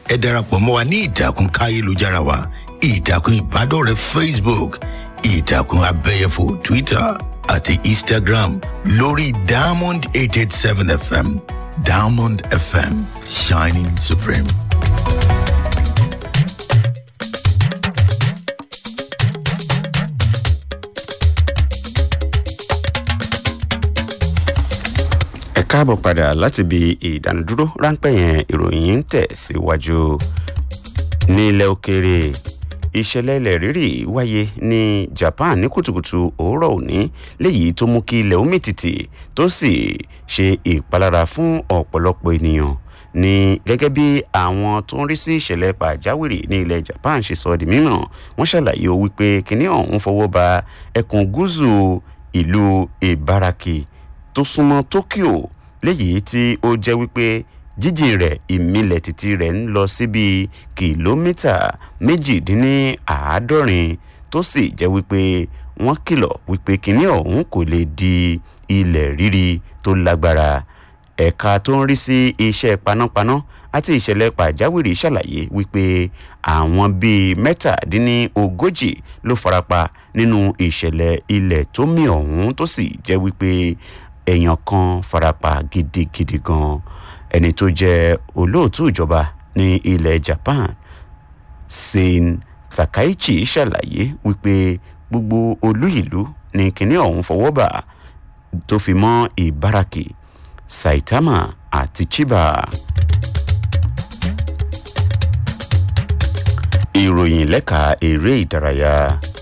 ẹ darapọ̀ mọ́ wa ní ìtàkùn káyélujára wa ìtàkùn ìbádọ́rẹ̀ẹ́ facebook ìtàkùn abẹ́yẹfò twitter àti instagram lórí diamond eight eight seven fm diamond fm shining supreme. ẹ káàbọ̀ padà láti ibi ìdánudúró ráńpẹ́ yẹn ìròyìn ń tẹ̀ síwájú ní ilẹ̀ òkèèrè ìṣẹ̀lẹ̀ ilẹ̀ rírì wáyé ní japan ní kùtùkùtù òwúrọ̀ òní léyìí tó mú kí ilẹ̀ omi tìtì tó sì ṣe ìpalára fún ọ̀pọ̀lọpọ̀ ènìyàn ní gẹ́gẹ́ bí àwọn tó ń rí sí ìṣẹ̀lẹ̀ pàjáwìrì ní ilẹ̀ japan ṣe sọ di mímọ̀ wọ́n ṣàlàyé o wípé kínní ọ̀hún fọwọ́ ba ẹkùn gúúsù ìlú ibaraki tó súnmọ́ tokyo léyìí tí ó jẹ́ wípé jíjìn rẹ̀ ìmìlẹ̀ títí rẹ̀ ń lọ sí bíi kìlómítà méjìdínláàádọ́rin tó sì jẹ́ wípé wọ́n kìlọ̀ wípé kinní ọ̀hún kò lè di ilẹ̀ rírí tó lágbára ẹ̀ka tó ń rí sí iṣẹ́ panápaná àti ìṣẹ̀lẹ̀ pàjáwìrì ṣàlàyé wípé àwọn bíi mẹ́tàdínlógójì ló farapa nínú ìṣẹ̀lẹ̀ ilẹ̀ tó mì ọ̀hún tó sì jẹ́ wípé èèyàn kan farapa gidigidi gan ẹni tó jẹ́ olóòtú ìjọba ní ilẹ̀ japan sein takaichi ṣàlàyé wípé gbogbo olú ìlú ní kinní ọ̀hún fọwọ́ bà tó fi mọ́ ìbáraki saitama àti chiba. ìròyìn lẹ́ka eré ìdárayá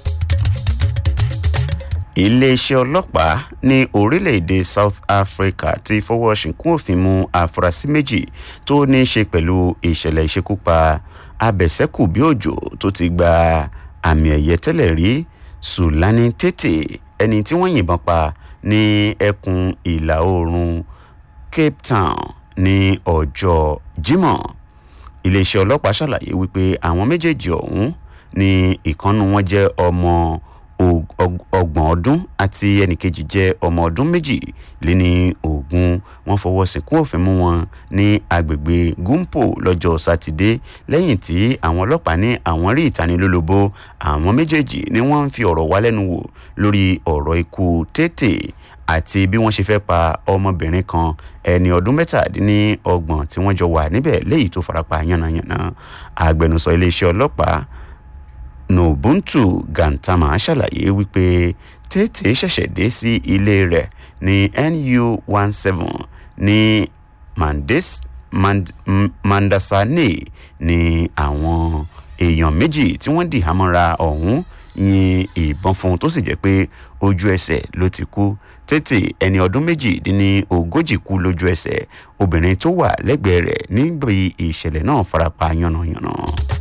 iléeṣẹ́ ọlọ́pàá ní orílẹ̀-èdè south africa ti fọwọ́ ṣìnkún òfin mú àfúrásì méjì tó ní í ṣe pẹ̀lú ìṣẹ̀lẹ̀ ìṣekúpa abẹ̀sẹ́kù bí òjò tó ti gba àmì ẹ̀yẹ tẹ́lẹ̀ rí sulani tètè ẹni tí wọ́n yìnbọn pa ní ẹkùn ìlà oòrùn cape town ní ọjọ́ jimoh iléeṣẹ́ ọlọ́pàá ṣàlàyé wípé àwọn méjèèjì ọ̀hún ní ìkànnù wọn jẹ́ ọmọ ọgbọ̀n ọdún àti ẹnìkejì jẹ́ ọmọ ọdún méjì lé ní ogun wọn fọwọ́ sìnkú òfin mú wọn ní agbègbè gúnpò lọ́jọ́ sátidé lẹ́yìn tí àwọn ọlọ́pàá ní àwọn rí ìtanilólobó àwọn méjèèjì ni wọ́n ń fi ọ̀rọ̀ wá lẹ́nu wò lórí ọ̀rọ̀ ikú tètè àti bí wọ́n ṣe fẹ́ pa ọmọbìnrin kan ẹni ọdún mẹ́tàdínlọ́gbọ̀n tí wọ́n jọ wà níbẹ̀ léyìí tó farapa yánnayànna agbẹnusọ iléeṣẹ́ ọlọ́pàá nobuntu gantama ṣàlàyé wípé tètè ṣẹ̀ṣẹ̀ dé sí ilé rẹ̀ ní nu one seven ní mandes mand, mandasane ní àwọn èèyàn méjì tí wọ́n dì hámọ́ra ọ̀hún yin ìbọn fún un tó sì jẹ́ pé ojú ẹsẹ̀ ló ti kú tètè ẹni ọdún méjìdínní ogójì kú lójú ẹsẹ̀ obìnrin tó wà lẹ́gbẹ̀ẹ́ rẹ̀ níbi ìṣẹ̀lẹ̀ náà farapa yánnayànna.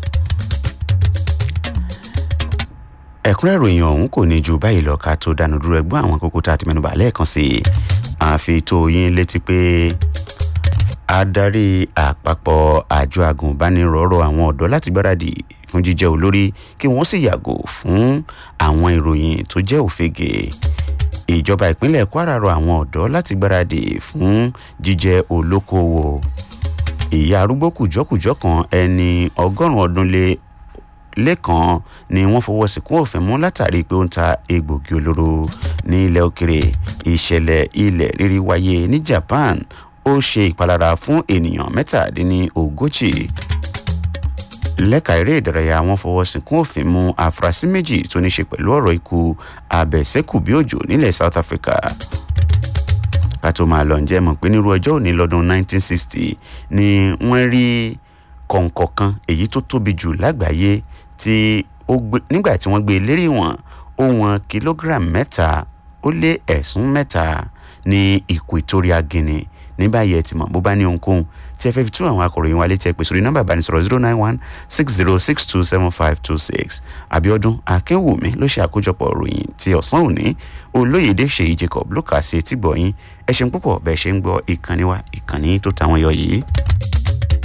ẹ̀kúnrẹ́ ìròyìn ọ̀hún kò ní ju báyìí lọ ká tó dánu dúró ẹgbọ́n àwọn kókó tá a ti mẹ́nuba lẹ́ẹ̀kan sí i àfi tó yín létí pé adarí àpapọ̀ àjọ agùnbánirọ̀rọ̀ àwọn ọ̀dọ́ láti gbáradì fún jíjẹ́ olórí kí wọ́n sì yàgò fún àwọn ìròyìn tó jẹ́ òfegè ìjọba ìpínlẹ̀ kwara rọ àwọn ọ̀dọ́ láti gbáradì fún jíjẹ́ olókoòwò ìyá arúgbó kùjọ́kùjọ́ kan ẹni ọgọ́rùn-ún ọdún lé lẹ́kàn ni wọ́n fọwọ́ sìnkú òfin mú látàrí pé ó ń ta egbògi olóró ní ilẹ̀ òkèrè ìṣẹ̀lẹ̀ ilẹ̀ rírí wáyé ní japan ó ṣe ìpalára fún ènìyàn mẹ́tàdínlógójì lẹ́ka eré ìdárayá wọn fọwọ́ sìnkú òfin mú àfúrásì méjì tó ní ṣe pẹ̀lú ọ̀rọ̀ ikú abẹ̀sẹ́kù bí òjò nílẹ̀ south africa ká tó máa lọ ǹjẹ́ mọ̀ pé nírú ọjọ́ òní lọ́dún 1960 ni wọ́n rí kọ̀ǹkọ̀ kan èyí tó tóbi jù lágbàáyé tí ó gbé nígbà tí wọ́n gbé e lérí wọn ó wọn kìlógíráàmù mẹ́ta ó lé ẹ̀sùn mẹ́ta ní equatorial guinea ní báyìí ẹ ti mọ̀ bó bá ní ohunkóhun tí ẹ fẹ́ fi tú àwọn akọ̀ròyìn wa létí ẹ pè sórí nọ́mbà ìbánisọ̀rọ̀ zero nine one six zero six two seven five two six abiodun akínwùmí ló ṣe àkójọpọ̀ ròyìn ti ọ̀sán òní olóyèdè ṣèyí jacob ló kà sí etí gbọ̀yìn ẹ ṣeun púpọ̀ bẹ́ẹ̀ ṣe ń gbọ́ ìkànnì wa ìkànnì tó táwọn yọ yìí.